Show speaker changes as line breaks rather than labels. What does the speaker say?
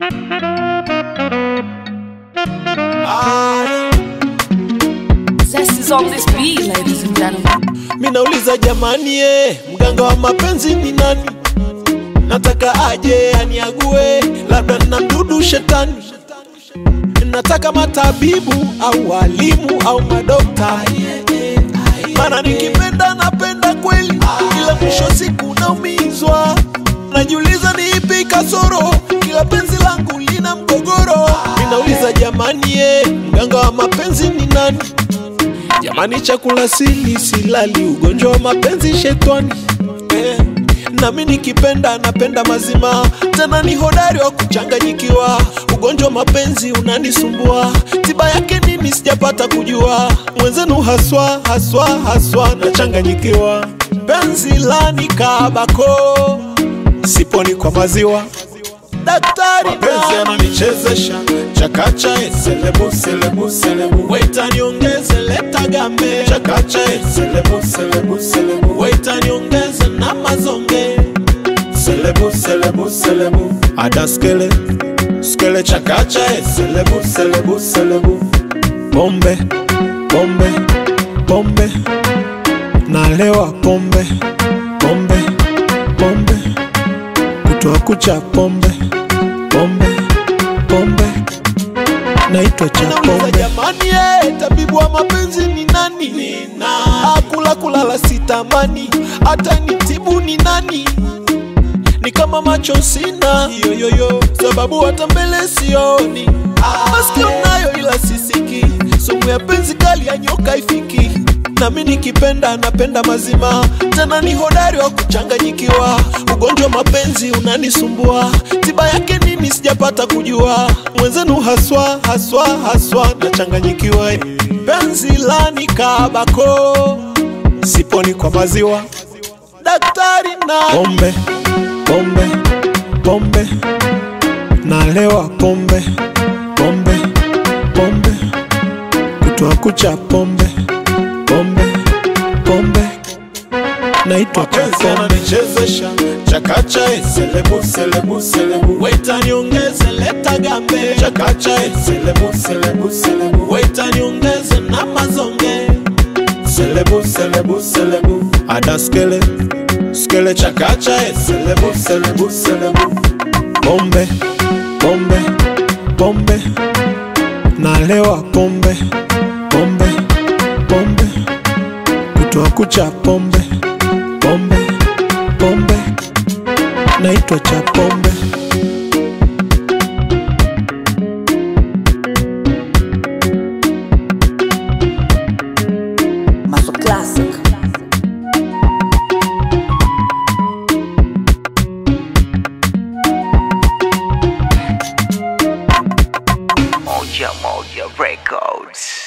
Zest is on this beat, ladies and gentlemen.
Minauliza jamani, eh, mganga wa mapenzi ni nani? Nataka aje aniague, labda na mdudu shetani. Nataka matabibu au walimu au madokta, maana nikipenda napenda kweli, ila mwisho siku naumizwa. Najiuliza ni ipi kasoro, kila penzi langu lina mgogoro. Minauliza jamani, eh, mganga wa mapenzi ni nani? Jamani, chakula sili silali, ugonjwa wa mapenzi shetani eh. Nami nikipenda napenda mazima, tena ni hodari wa kuchanganyikiwa. Ugonjwa wa mapenzi unanisumbua, tiba yake nini sijapata kujua. Mwenzenu haswa haswa haswa nachanganyikiwa, penzi lani kabako, siponi kwa maziwa daktari mapenzi ananichezesha chakacha eh, selebu selebu selebu waita niongeze leta gambe chakacha eh, selebu selebu selebu waita niongeze na mazonge selebu selebu selebu ada skele skele chakacha eh, selebu selebu selebu pombe pombe pombe nalewa pombe pombe pombe kutoa kucha pombe pombe pombe naitwa cha pombe jamani eh, tabibu wa mapenzi ni nani nina akula kulala sitamani hata nitibu ni nani ni kama macho sina yoyoyo sababu hata mbele sioni masikio nayo ila sisiki sumu ya penzi kali ya nyoka ifiki nami nikipenda napenda mazima tena ni hodari wa kuchanganyikiwa ugonjwa wa mapenzi unanisumbua tiba yake nini sijapata kujua mwenzenu haswa haswa haswa nachanganyikiwa penzi lani kabako siponi kwa maziwa daktari na pombe pombe pombe nalewa pombe pombe pombe kutoa kucha pombe pombe pombe naitwa cha pombe ananichezesha chakacha eh, selebu selebu selebu waita niongeze leta gambe chakacha eh, selebu selebu selebu waita niongeze na mazonge selebu selebu selebu ada skele skele chakacha eh, selebu selebu selebu pombe pombe pombe nalewa pombe pombe pombe kutoa kucha pombe pombe pombe naitwa cha pombe
Maso Classic.
Moja Moja Records.